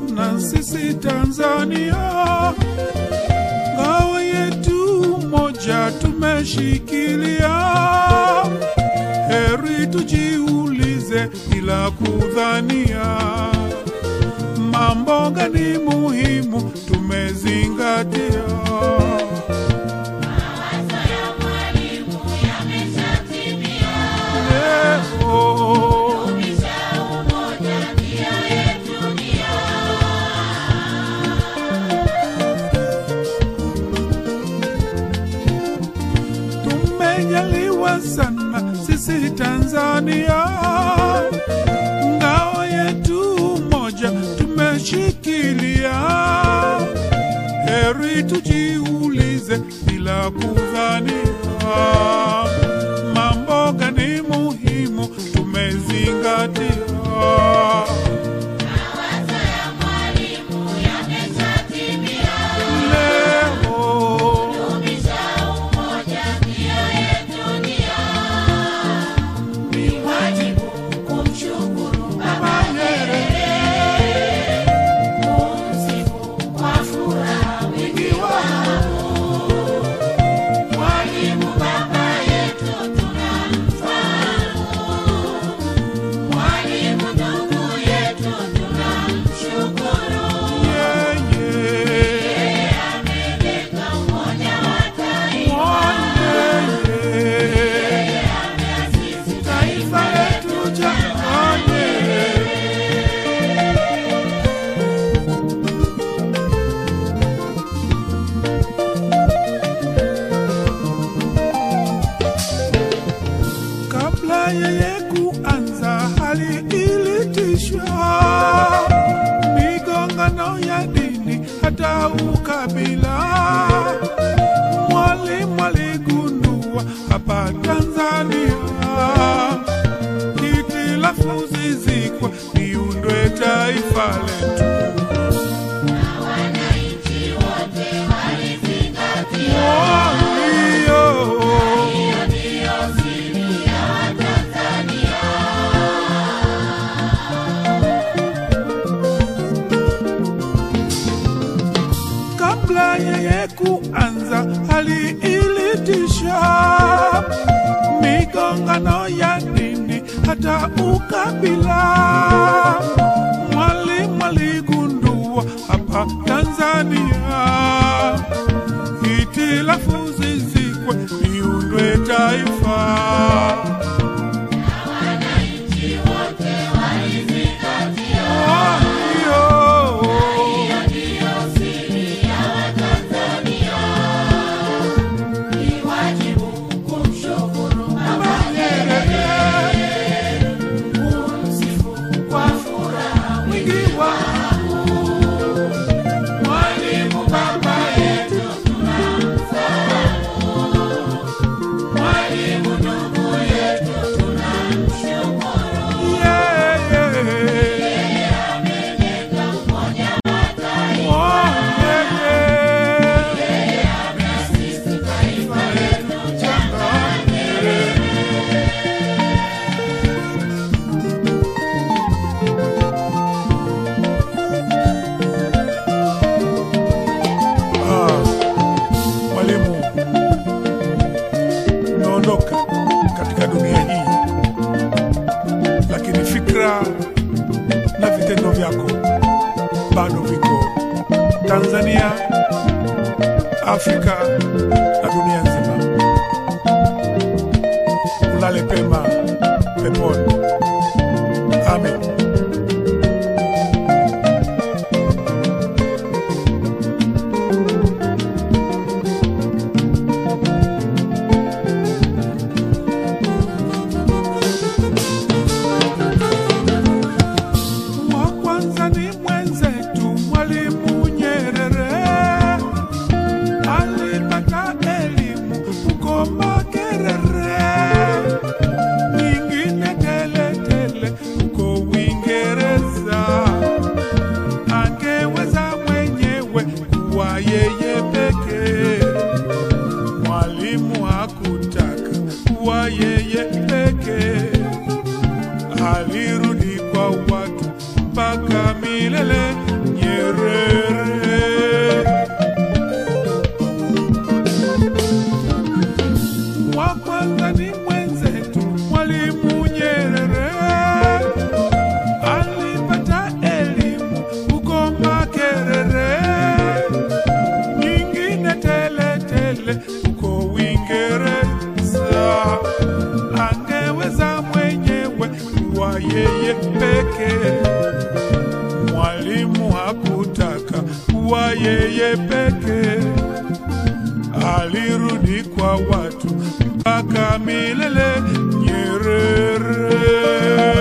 sana sisi Tanzania, ngao yetu moja tumeshikilia. Heri tujiulize bila kudhania, mambo gani muhimu tumezingatia. Leo tumejaliwa sana sisi Tanzania, ngao yetu moja tumeshikilia. Heri tujiulize bila kudhania, mambo gani muhimu tumezingatia. Leo Ni wajibu kumshukuru Baba Nyerere, kumsifu kwa furaha wingi wa Mwalimu baba yetu tunamfahamu, Mwalimu ndugu yetu tunamshukuru, yeye ameleta umoja wa taifa, Mwanyeye ameasisi taifa letu jamani, kabla yeye kuanza hali ilitishwa, migongano ya dini hata ukabila. Mwalimu aligundua hapa Tanzania hitilafu zizikwe, liundwe taifa letu. wananchi wote walizingatia. Walio Hiyo ndiyo siri ya Watanzania. kabla yeye kuanza hali ilitisha migongano ya dini hata ukabila. Mwalimu aligundua hapa Tanzania hitilafu zizikwe, liundwe taifa. Wananchi wote walizingatia. Walio Hiyo ndiyo siri ya Watanzania. Ni wajibu kumshukuru Baba Nyerere, kumsifu kwa furaha wingi wa Mwalimu baba yetu tunamfahamu, Mwalimu ndugu yetu tunamshukuru, yeye ameleta umoja wa taifa, Mwanyeye ameasisi taifa letu Ah, Mwalimu, umeondoka katika dunia hii, lakini fikra na vitendo vyako bado viko Tanzania, Afrika na dunia nzima. Ulale pema peponi. Amen. wa kwanza ni mwenzetu Mwalimu Nyerere, alipata elimu huko Makerere, nyingine teletele huko Uingereza. Angeweza mwenyewe kuwa yeye pekee, Mwalimu hakutaka kuwa yeye pekee alirudi kwa watu mpaka milele. Nye kwa watu mpaka milele. Nyerere